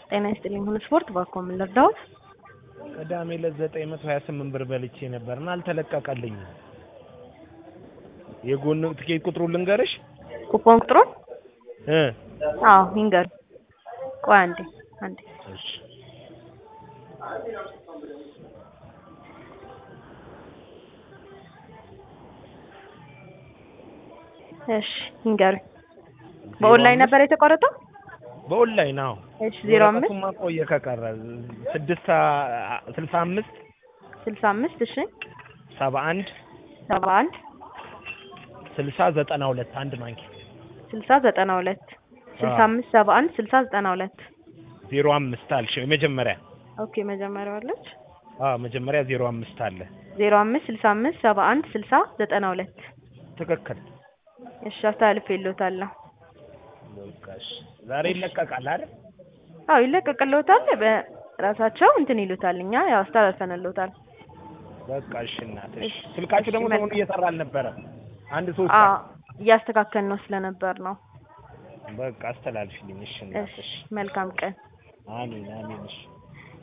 ጤና ይስጥልኝ። ሁሉ ስፖርት ባኮ ምን ልርዳዎት? ቅዳሜ ዕለት ዘጠኝ መቶ ሀያ ስምንት ብር በልቼ ነበርና አልተለቀቀልኝም። የጎን ትኬት ቁጥሩ ልንገርሽ ኩፖን ቁጥሩ? እ አዎ ይንገር። ቆይ አንዴ አንዴ እሺ እሺ ይንገር። በኦንላይን ነበር የተቆረጠው? በኦንላይን አዎ። እሺ ዜሮ አምስት ወረቀቱማ ቆየ ከቀረ ስድስት ስልሳ አምስት ስልሳ አምስት እሺ ሰባ አንድ ሰባ አንድ ስልሳ ዘጠና ሁለት አንድ ማንኪያ ስልሳ ዘጠና ሁለት ስልሳ አምስት ሰባ አንድ ስልሳ ዘጠና ሁለት ዜሮ አምስት አልሽ የመጀመሪያ ኦኬ መጀመሪያው አለች አዎ መጀመሪያ ዜሮ አምስት አለ ዜሮ አምስት ስልሳ አምስት ሰባ አንድ ስልሳ ዘጠና ሁለት ትክክል እሺ አስተላልፌልዎታለሁ። በቃ እሺ ዛሬ ይለቀቃል አይደል አዎ ይለቀቅልዎታል። በራሳቸው እንትን ይሉታል። እኛ ያው አስተላልፈንልዎታል። በቃ እሺ እናትሽ እሺ፣ ስልካችሁ እሺ፣ ደግሞ ሰሞኑን መልካም። እየሰራ አልነበረም አንድ ሶስት አዎ እያስተካከል ነው ስለነበር ነው። በቃ አስተላልፊልኝ እሺ እሺ እናትሽ መልካም ቀን። አሜን አሜን እሺ